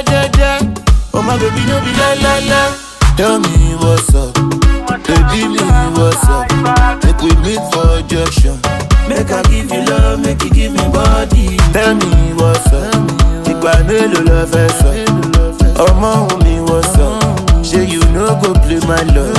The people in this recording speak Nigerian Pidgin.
jẹ́jẹ́. Oh my baby, no be la la la. Tell me what's up, baby me what's up. Make we meet for junction. Make I give you love, make you give me body. Tell me what's up, ìgbà mélòó lọ fẹ́ sọ? Ọmọ òun mi what's up, ṣé you no go play my love?